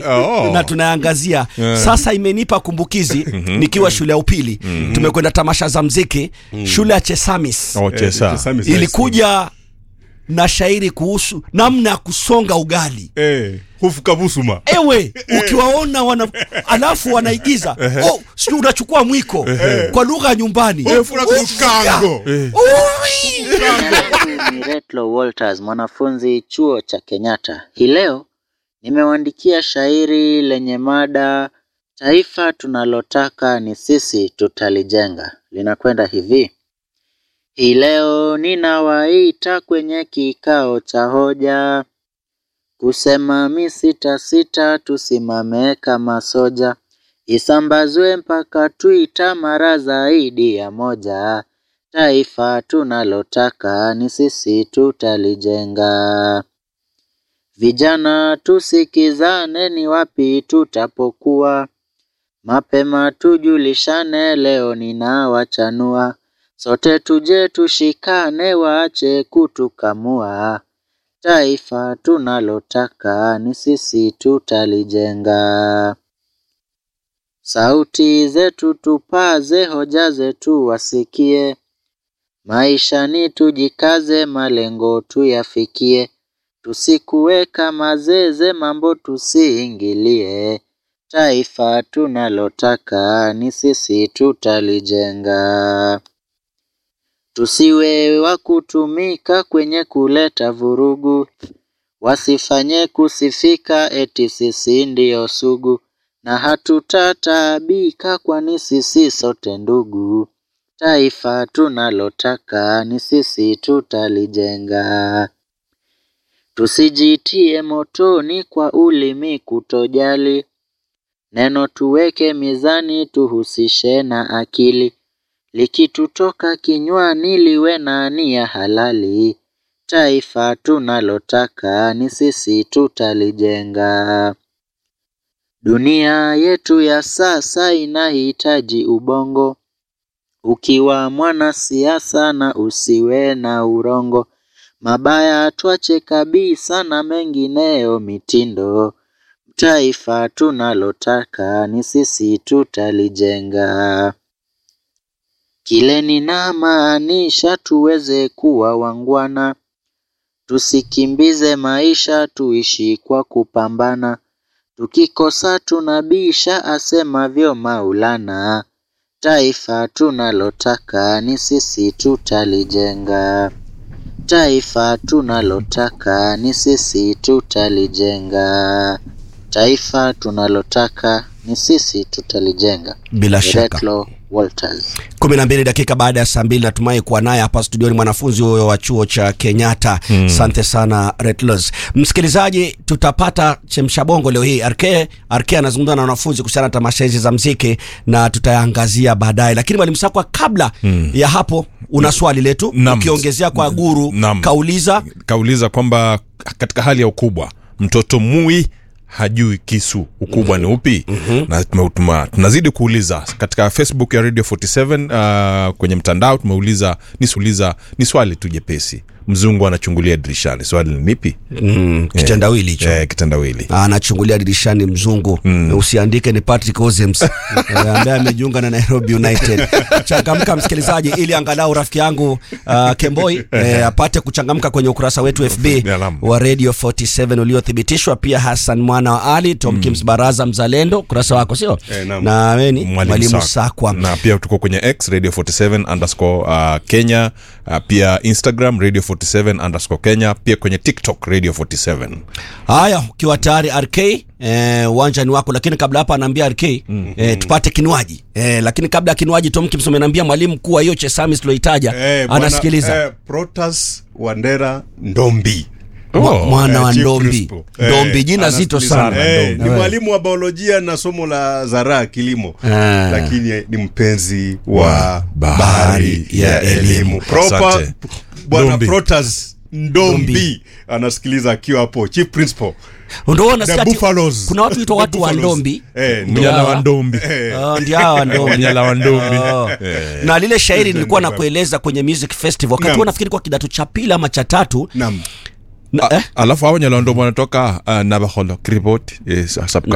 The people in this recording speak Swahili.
Oh. na tunaangazia Yeah. sasa imenipa kumbukizi nikiwa shule ya upili tumekwenda tamasha za mziki shule ya chesamis Oh, chesa. Chesami ilikuja na shairi kuhusu namna ya kusonga ugali Eh, hufu kabusuma. ewe ukiwaona wana alafu wanaigiza oh, sijui unachukua mwiko kwa lugha ya nyumbani Eh, fura kukango. Ui! ni Retlo Walters, mwanafunzi chuo cha Kenyatta. Hii leo nimewaandikia shairi lenye mada taifa tunalotaka ni sisi tutalijenga. Linakwenda hivi: hii leo ninawaita kwenye kikao cha hoja, kusema mi sita sita, tusimame kama soja, isambazwe mpaka Twitter mara zaidi ya moja. Taifa tunalotaka ni sisi tutalijenga. Vijana tusikizane, ni wapi tutapokuwa mapema, tujulishane, leo ninawachanua. Sote tuje tushikane, waache kutukamua. Taifa tunalotaka ni sisi tutalijenga. Sauti zetu tupaze, hoja zetu wasikie. Maishani tujikaze, malengo tuyafikie. Tusikuweka mazeze, mambo tusiingilie. Taifa tunalotaka ni sisi tutalijenga. Tusiwe wa kutumika kwenye kuleta vurugu, wasifanye kusifika eti sisi ndiyo sugu, na hatutataabika kwani sisi sote ndugu. Taifa tunalotaka ni sisi tutalijenga. Tusijitie motoni kwa ulimi kutojali, neno tuweke mizani, tuhusishe na akili, likitutoka kinywani liwe na nia halali. Taifa tunalotaka ni sisi tutalijenga. Dunia yetu ya sasa inahitaji ubongo, ukiwa mwanasiasa na usiwe na urongo, mabaya twache kabisa na mengineyo mitindo. Taifa tunalotaka ni sisi tutalijenga. Kile ninamaanisha tuweze kuwa wangwana, tusikimbize maisha, tuishi kwa kupambana. Tukikosa tunabisha, asemavyo Maulana. Taifa tunalotaka ni sisi tutalijenga. Taifa tunalotaka ni sisi tutalijenga. Taifa tunalotaka ni sisi tutalijenga. bila shaka Retlo Walters. kumi na mbili dakika baada ya saa mbili natumai kuwa naye hapa studioni mwanafunzi huyo wa chuo cha kenyatta asante sana retlos msikilizaji tutapata chemshabongo leo hii rk rk anazungumza na wanafunzi kuhusiana na tamasha hizi za mziki na tutayaangazia baadaye lakini mwalimu sakwa kabla ya hapo una swali letu Naam. ukiongezea kwa guru Naam. kauliza kauliza kwamba katika hali ya ukubwa mtoto mui hajui kisu ukubwa ni upi na tume- tuma- tunazidi kuuliza katika facebook ya radio 47 uh, kwenye mtandao tumeuliza nisuuliza ni swali tu jepesi mzungu anachungulia dirishani swali ni lipi mm, kitendawili hicho eh, kitendawili anachungulia dirishani mzungu usiandike ni patrick ozems eh, ambaye amejiunga na nairobi united changamka msikilizaji ili angalau rafiki yangu uh, kemboi eh, apate kuchangamka kwenye ukurasa wetu fb Naam. wa radio 47 uliothibitishwa pia hassan mwana wa ali tomkins baraza mzalendo ukurasa wako sio Eh, naam. na weni mwalimu sakwa na pia tuko kwenye x radio 47 underscore uh, kenya uh, pia instagram radio 47 underscore kenya pia kwenye tiktok radio 47 haya ukiwa tayari rk eh, uwanja ni wako lakini kabla hapa anaambia rk mm, eh, tupate kinywaji eh, lakini kabla ya kinywaji tomkins amenambia mwalimu kuwa hiyo chesamis tuloitaja Eh, bwana, anasikiliza eh, Protas Wandera Ndombi. Mwa- mwana wa Eh, Chief Ndombi Principal. Ndombi Eh, jina zito anasikiliza. sana Eh, Ndombi. ni Eh. mwalimu wa biolojia na somo la zaraa kilimo Ah. lakini ni mpenzi wa bahari bahari ya ya elimu. elimu Proper- Asante. bwana Ndombi. Protas Ndombi Ndombi. anasikiliza akiwa hapo chief principal Ndio unasikia The ati Buffaloes. kuna watu huitwa The watu wa Buffaloes. Ndombi Eh, Ndombi. mnyala wa ndombi Oh, ndio hawa Ndombi. Wanyala wa Ndombi. Oh. Eh. na lile shairi nilikuwa nakueleza kwenye music festival wakati Naam. huo nafikiri kwa kidato cha pili ama cha tatu Naam. na, eh? alafu hao nyala wa ndombi wanatoka uh, nabaholo kribot eh, sa- sub